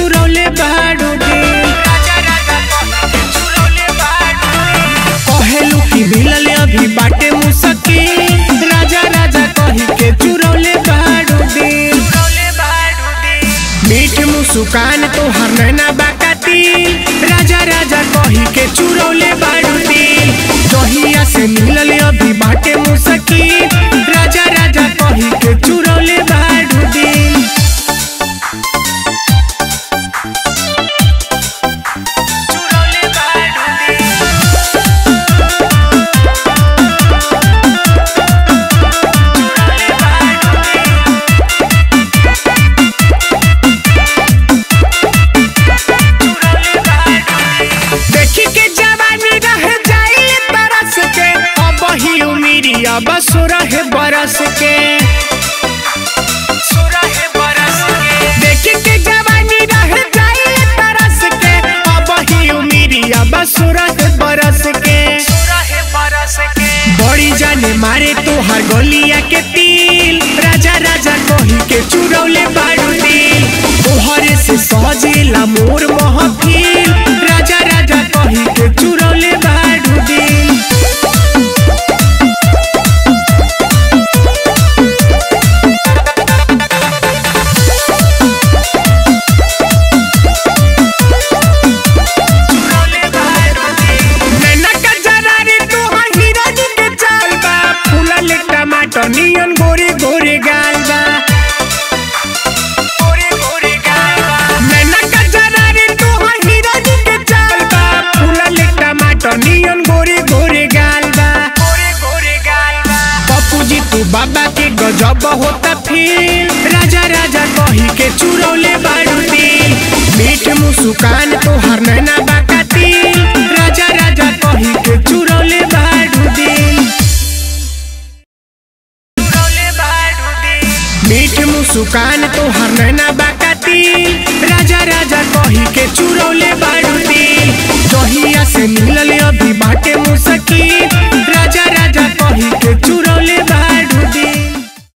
चुरौले बाड़ू दिल कहेलू कि मिलल अभी बाटे मुसकिल राजा राजा कही के चुरौले बाड़ू दिल मीठ मुस्कान तोहर नैना बाकातिल राजा राजा कही के चुरौले बाड़ू दिल जहिया से मिलल अभी बाटे मुसकिल राजा राजा कही के चुरौले बाड़ू दिल देखी के जवानी रह जाई तरस के अब ही उमिरिया बस रहे बरस के देखी के जवानी रह जाई तरस के अब ही उमिरिया बस रहे बरस के बड़ी जाने मारे तोहार गलिया के तिल राजा राजा कही के चुरौले बाड़ू दिल तोहरे से सजेला मोर महफिल राजा राजा कही के चुरौले बाड़ू दिल नैना का जरारी तोहार हिरानी के चाल बा फूलल टमाटर नियन गोरे गोरे गाल बा नैना का जरारी तोहार हिरानी के चाल बा फूलल टमाटर नियन गोरे गोरे गाल बा पप्पू जी तू बाबा के गजब होता फील राजा राजा कही के चुरौले बाड़ू दिल मीठ मुस्कान तोहर नैना बाकातिल राजा राजा कही के चुरौले बाड़ू दिल मीठ मुस्कान तोहर नैना बाकातिल राजा राजा कही के चुरौले बाड़ू दिल जहिया से मिलल अभी बाटे मुसकिल राजा राजा कही के चुरौले बाड़ू